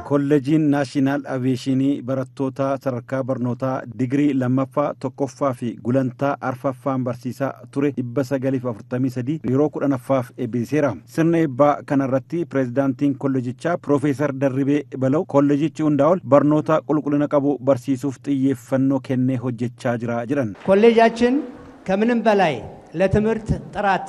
kolleejiin naashinaal aviyeeshinii barattoota sadarkaa barnootaa digirii lammaffaa tokkoffaa fi gulantaa arfaffaan barsiisaa ture dhibba sagaliif afurtamii sadii yeroo kudhanaffaaf eebbiseera sirna eebbaa kanarratti pireezidaantiin kolleejichaa piroofeesar darribee balau kolleejichi hundaa ol barnoota qulqullina qabu barsiisuuf xiyyeeffannoo kennee hojjechaa jira jedhan ኮሌጃችን ከምንም በላይ ለትምህርት ጥራት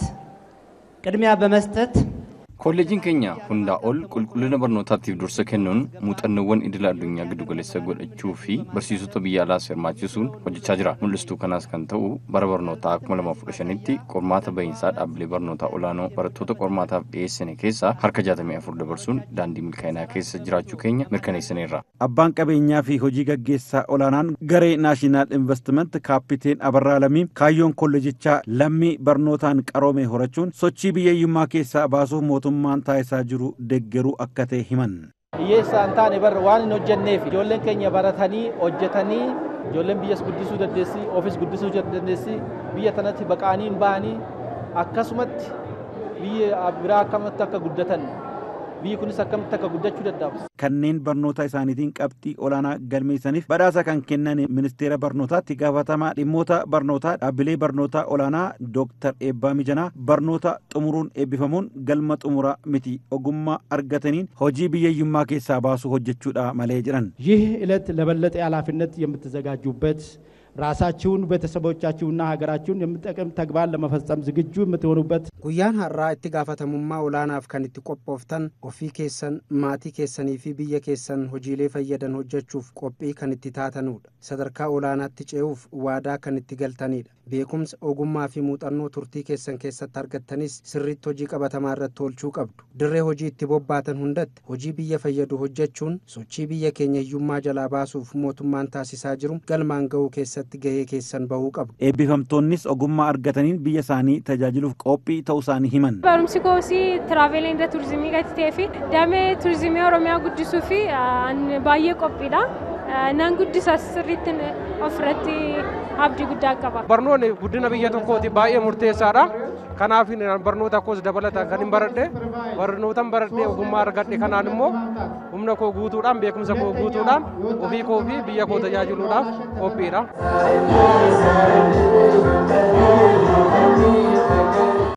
ቅድሚያ በመስጠት Kolleejiin keenya hundaa ol qulqullina barnootaatiif dursa kennuun muuxannoowwan idila addunyaa giddu galeessa godhachuu fi barsiisota biyya alaas hirmaachisuun hojjechaa jira. Mul'istuu kanaas kan ta'u bara barnootaa 2015tti qormaata bahiinsaa dhaabbilee barnootaa olaanoo barattoota qormaataaf dhiyeessine keessaa harka 64 dabarsuun daandii milkaa'inaa keessa jiraachuu keenya mirkaneessineerra. abbaan qabeenyaa fi hojii gaggeessaa olaanaan garee naashinaal investiment kaappiteen abarraa lamii kaayyoon kolleejichaa lammii barnootaan qaroome horachuun sochii biyyeeyyummaa keessaa baasuuf mootummaan taasisaa jiru deggeruu akka ta'e himan. hiyyeessaa hin taane barra waan hin hojjenneef ijoolleen keenya baratanii hojjetanii ijoolleen biyyas guddisuu dandeessi ofiis guddisuu dandeessi biyya tanatti baqaanii hin bahanii akkasumatti biyya biraa akkamitti akka guddatan biyyi kunis akkamitti akka guddachuu danda'u. kanneen barnoota isaaniitiin qabxii olaanaa galmeessaniif badhaasa kan kennan ministeera barnootaatti gaafatamaa dhimmoota barnootaa dhaabbilee barnootaa olaanaa dooktar eebbaa mijanaa barnoota xumuruun eebbifamuun galma xumuraa miti ogummaa argataniin hojii biyyeeyyummaa keessaa baasuu hojjechuudha malee jedhan ይህ ዕለት ለበለጠ ኃላፊነት የምትዘጋጁበት ራሳችሁን ቤተሰቦቻችሁና ሀገራችሁን የሚጠቅም ተግባር ለመፈጸም ዝግጁ የምትሆኑበት Guyyaan har'aa itti gaafatamummaa olaanaaf kan itti qophooftan ofii keessan maatii keessanii fi biyya keessan hojiilee fayyadan hojjechuuf qophii kan itti taatanudha. Sadarkaa olaanaatti ce'uuf waadaa kan itti galtanidha. Beekumsa, ogummaa fi muuxannoo turtii keessan keessatti argattanis sirriitti hojii qabatamaa irratti oolchuu qabdu. Dirree hojii itti bobbaatan hundatti hojii biyya fayyadu hojjechuun sochii biyya keenya hiyyummaa jalaa baasuuf mootummaan taasisaa jiru galmaan ga'uu keessatti gahee keessan bahuu qabdu. eebbifamtoonnis ogummaa argataniin biyya isaanii tajaajiluuf qophii ta'uu isaanii himan. Barumsi koosii tiraaveelii inda turizimii gadi ta'ee fi damee turizimii Oromiyaa guddisuu fi baay'ee qophiidha. Nan guddisas sirriitti ofirratti abdii guddaa qaba. Barnoonni guddina biyya tokkooti baay'ee murteessaadha. Kanaaf barnoota koos dabalata kan hin baradhe barnootan baradhe ogummaa argadhe kanaan immoo humna koo guutuudhaan beekumsa koo guutuudhaan ofii koo fi biyya koo tajaajiluudhaaf qophiidha.